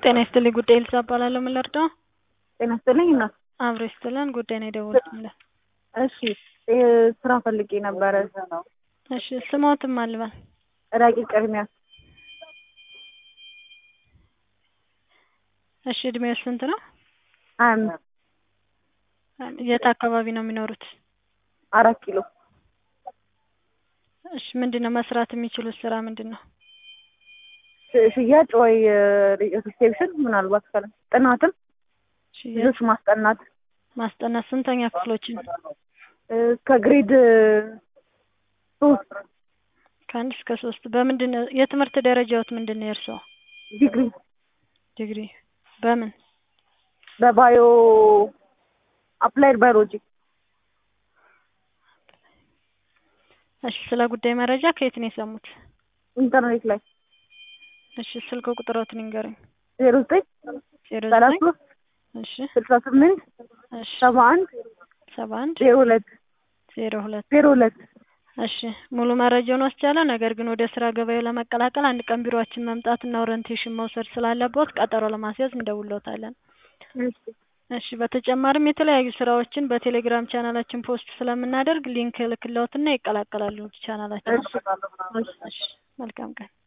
ጤና ይስጥልኝ ጉዳይ ልሳ እባላለሁ። ምን ልርዳው? ጤና ይስጥልኝ እናት። አብሮ ይስጥልን። ጉዳይ ነው የደወልኩልህ። እሺ እ ስራ ፈልጌ ነበረ። እሺ ስሞትም አልበል ረቂቅ ቅድሚያ እሺ እድሜው ስንት ነው? ሀያ አምስት የት አካባቢ ነው የሚኖሩት? አራት ኪሎ እሺ ምንድን ነው መስራት የሚችሉት ስራ ምንድን ነው? ሽ- ሽያጭ ወይ ሪሴፕሽን ምናልባት ካለ ጥናትም ሽያጭ ልጆች ማስጠናት ማስጠናት ስንተኛ ክፍሎችን? እስከ ግሬድ ሶስት ከአንድ እስከ ሶስት በምንድን ነው የትምህርት ደረጃዎት ምንድን ነው የእርስዎ? ዲግሪ ዲግሪ በምን? በባዮ አፕላይድ ባዮሎጂ እሺ ስለ ጉዳይ መረጃ ከየት ነው የሰሙት? ኢንተርኔት ላይ እሺ ስልክ ቁጥሮትን ይንገሩኝ። ዜሮ ዘጠኝ ዜሮ ሰላሳ ዘጠኝ ሶስት እሺ ስልሳ ስምንት እሺ ሰባ አንድ ሰባ አንድ ዜሮ ሁለት ዜሮ ሁለት ዜሮ ሁለት እሺ ሙሉ መረጃውን ወስጃለሁ። ነገር ግን ወደ ስራ ገበያው ለመቀላቀል አንድ ቀን ቢሮአችን መምጣትና ኦሪንቴሽን መውሰድ ስላለብዎት ቀጠሮ ለማስያዝ እንደውልዎታለን። እሺ እሺ በተጨማሪም የተለያዩ ስራዎችን በቴሌግራም ቻናላችን ፖስት ስለምናደርግ ሊንክ እልክልዎትና ይቀላቀላሉ ቻናላችን። እሺ እሺ እሺ መልካም ቀን